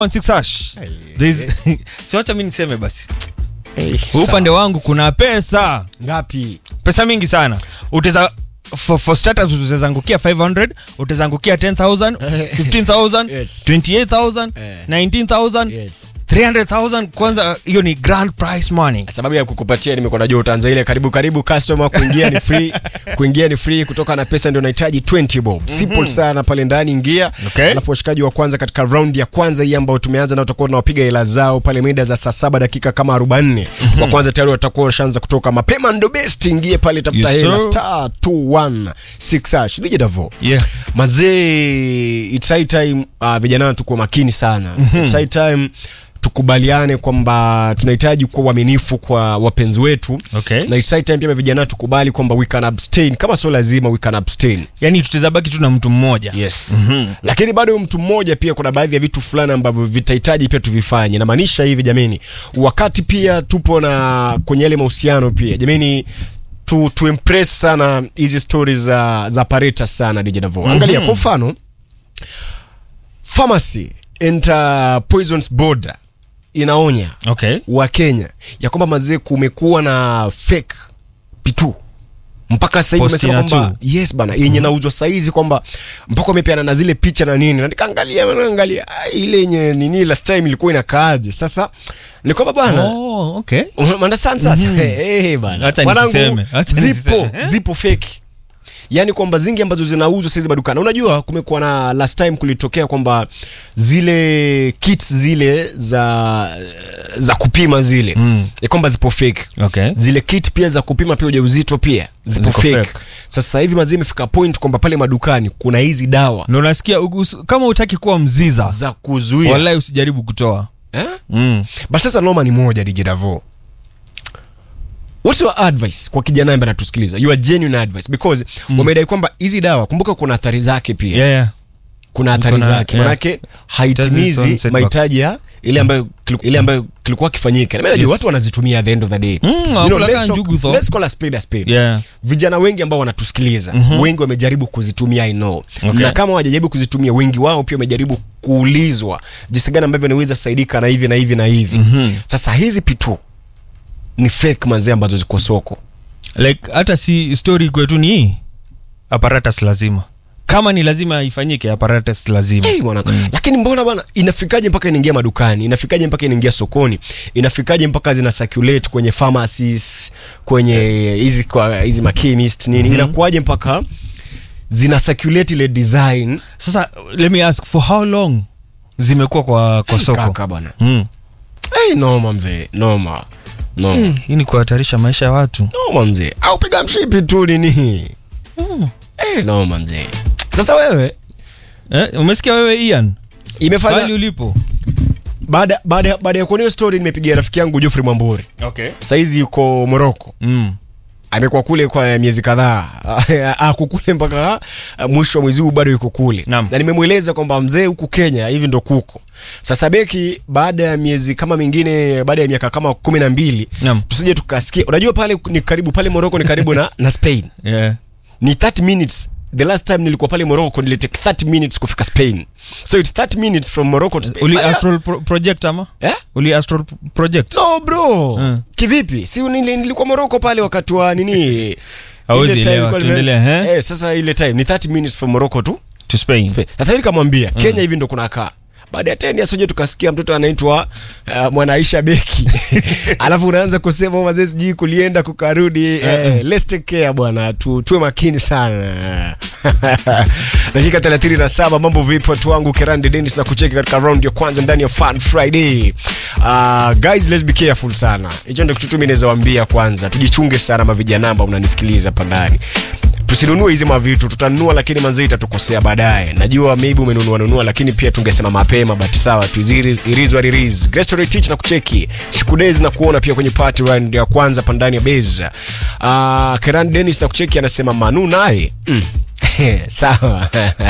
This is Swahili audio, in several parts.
Six hash. There's- si wacha mi niseme basi Hey, Huu upande wangu kuna pesa ngapi? pesa mingi sana uteza for, for starters utazangukia 500 utazangukia 10000 15000 Yes. 28000 Eh. 19000 Yes. 300000 kwanza hiyo ni grand prize money sababu ya kukupatia nimekuwa najua utaanza ile karibu karibu customer kuingia ni free kuingia ni free kutoka na pesa ndio unahitaji 20 bob simple sana pale ndani ingia Okay. alafu washikaji wa kwanza katika round ya kwanza hii ambayo tumeanza na tutakuwa tunawapiga hela zao pale mida za saa saba dakika kama 40 wa kwanza tayari watakuwa washaanza kutoka mapema ndo best ingie pale tafuta Yes, hela sir. star 216 hash nije davo yeah mazee it's high time uh, vijana tukuwa makini sana it's high time tukubaliane kwamba tunahitaji kuwa uaminifu kwa wapenzi wetu Okay. na it's high time pia vijana tukubali kwamba we can abstain kama sio lazima we can abstain yani tutazabaki tu na mtu mmoja yes mm-hmm. lakini bado huyu mtu mmoja pia kuna baadhi ya vitu fulani ambavyo vitahitaji pia tuvifanye namaanisha hivi jameni wakati pia tupo na kwenye yale mahusiano pia jameni tu, tu impress sana hizi stories za, za pareta sana DJ Davo angalia kwa mfano pharmacy and uh, poisons board inaonya okay wa Kenya ya kwamba mazee kumekuwa na fake pitu mpaka sasa hivi Postina amesema kwamba tu. yes bana yenye nauzwa saizi kwamba mpaka wamepeana na zile picha na nini na nikaangalia angalia ile yenye nini last time ilikuwa inakaaje sasa ni kwamba bwana oh, okay understand sasa eh eh, bana Acha Mwanangu, nisiseme, acha zipo nisiseme, eh? zipo fake yaani kwamba zingi ambazo zinauzwa saizi madukani unajua kumekuwa na last time kulitokea kwamba zile kits zile za za kupima zile Mm. ya kwamba zipo fake okay zile kit pia za kupima pia ujauzito pia zipo Ziko fake. fake. sasa hivi mazee imefika point kwamba pale madukani kuna hizi dawa na unasikia ugus- kama utaki kuwa mziza za kuzuia wallahi usijaribu kutoa eh? mm. but sasa noma ni moja DJ Davo what's your advice kwa kijana ambaye anatusikiliza your genuine advice because mm. wamedai kwamba hizi dawa kumbuka kuna athari zake pia yeah, yeah. kuna athari Kuna- zake yeah. manake It has its own haitimizi setbacks. mahitaji ya ile ambayo kiliku- ile ambayo kilikuwa kifanyika na mimi najua Yes. watu wanazitumia at the end of the day Mm, you know, wanakula let's, kaa talk, njugu tho. let's call a spade a spade Yeah. vijana wengi ambao wanatusikiliza wengi wamejaribu kuzitumia I know Okay. na kama wajajaribu kuzitumia wengi wao pia wamejaribu kuulizwa jinsi gani ambavyo wanaweza saidika na hivi na hivi na hivi Mhm. sasa hizi pitu ni fake mazee ambazo ziko soko like hata si story kwetu ni hii apparatus lazima kama ni lazima ifanyike apparatus lazima hey, mwana lakini mbona bwana inafikaje mpaka inaingia madukani inafikaje mpaka inaingia sokoni inafikaje mpaka zina circulate kwenye pharmacies kwenye hizi kwa hizi machemist nini inakuwaje mpaka zina circulate ile design sasa let me ask for how long zimekuwa kwa, kwa soko kaka bwana mm. hey, noma mzee noma noma Eh, hii ni kuhatarisha maisha ya watu noma mzee au piga mshipi tu nini hey, noma mzee sasa wewe eh, umesikia wewe ian pali imefanya ulipo baada baada baada ya kuona hiyo story nimepigia rafiki yangu Geoffrey Mwamburi okay. saizi yuko Morocco mm. amekuwa kule kwa miezi kadhaa ako kule mpaka uh, mwisho wa mwezi huu bado yuko kule Naam. na nimemweleza kwamba mzee huku Kenya hivi ndo kuko sasa beki baada ya miezi kama mingine baada ya miaka kama kumi na mbili Naam. tusije tukasikia unajua pale ni karibu pale Morocco ni karibu na, na Spain yeah. ni 30 minutes the last time nilikuwa pale Morocco nilitake 30 minutes kufika Spain so it's 30 minutes from Morocco to Spain uli Baya- astral pro project ama eh? uli astral project no bro Mm. kivipi si nili- nilikuwa Morocco pale wakati wa nini Hawezi Ile time elewa, ilikuwa nime- tuendelee, eh? eh, sasa ile time ni 30 minutes from Morocco tu to spain Spain. sasa hivi nikamwambia Kenya hivi ndo kunakaa baada ya 10 years uje tukasikia mtoto anaitwa uh, Mwanaisha Beki alafu unaanza kusema mazee sijui kulienda kukarudi eh, let's take care bwana tu, tuwe makini sana dakika 37 mambo vipi watu wangu Kerande Dennis na kucheki katika round ya kwanza ndani ya Fun Friday uh, guys let's be careful sana hicho ndio kitu tu mimi naweza waambia kwanza tujichunge sana mavijana ambao mnanisikiliza hapa ndani tusinunue hizi mavitu tutanunua lakini manzi itatukosea baadaye najua maybe umenunua nunua lakini pia tungesema mapema but sawa tu irizwa ririz grestory teach na kucheki shikudez na kuona pia kwenye party round ya kwanza pandani ya base uh, keran dennis na kucheki anasema manu naye mm. sawa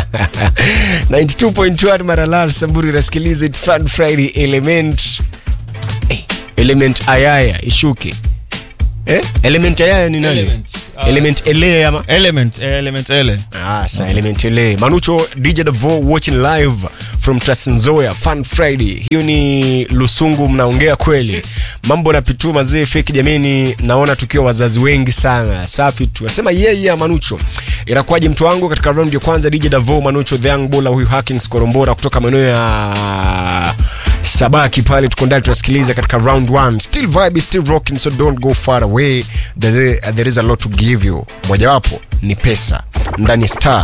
92.1 maralal samburu inasikiliza it's fun friday element eh, element ayaya ishuke eh? element ayaya ni nani Element. element ele ama element eh, element ele Ah, sa element ile manucho dj Davo watching live from Trans-Nzoia fun friday hiyo ni lusungu mnaongea kweli mambo na pitu mazee feki jamini naona tukiwa wazazi wengi sana safi tu asema yeye yeah, yeah, manucho inakuwaje mtu wangu katika round ya kwanza dj Davo manucho the young bull huyu Hakins korombora kutoka maeneo ya sabaki pale tuko ndani tunasikiliza katika round 1 still vibe still rocking so don't go far away there, there is a lot to give you mojawapo ni pesa ndani ya star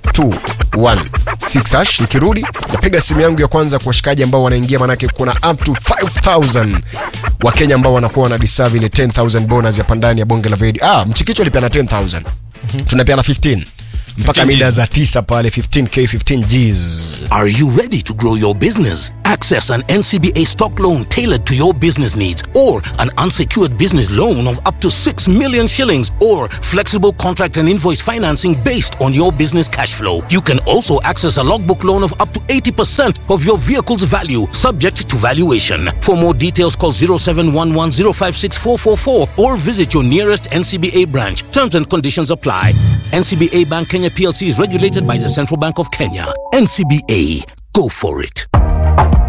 216 hash nikirudi napiga simu yangu ya kwanza kwa washikaji ambao wanaingia manake kuna up to 5000 wakenya ambao wanakuwa wana deserve ile 10000 bonus ya pandani ya bonge la video ah mchikicho alipeana 10000 tunapeana 15 mpaka 15 mida za 9 pale 15k 15 gs Are you ready to grow your business? Access an NCBA stock loan tailored to your business needs or an unsecured business loan of up to 6 million shillings or flexible contract and invoice financing based on your business cash flow. You can also access a logbook loan of up to 80% of your vehicle's value subject to valuation. For more details call 0711056444 or visit your nearest NCBA branch. Terms and conditions apply. NCBA Bank Kenya PLC is regulated by the Central Bank of Kenya. NCBA, go for it.